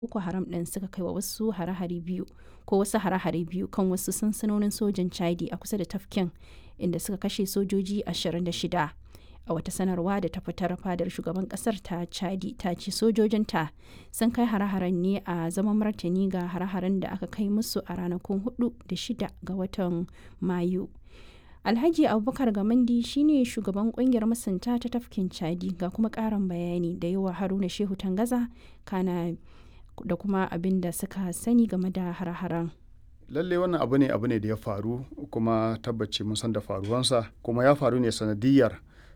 Boko Haram ɗin suka kai wa wasu hare-hare biyu ko wasu hare-hare biyu kan wasu sansanonin sojan Chadi a kusa da tafkin inda suka kashe sojoji 26. A wata sanarwa da ta fitar fadar shugaban kasar ta Chadi ta ce sojojinta sun kai hare-haren ne a zaman martani ga hare-haren da aka kai musu a ranakun 4 da 6 ga watan Mayu. Alhaji Abubakar Gamandi shine shugaban kungiyar masunta ta tafkin Chadi ga kuma karin bayani da yawa Haruna Shehu Tangaza kana da kuma abin da suka sani game da har-haren. lalle wannan abu ne abu ne da ya faru kuma tabbaci mun san da faruwansa kuma ya faru ne sanadiyar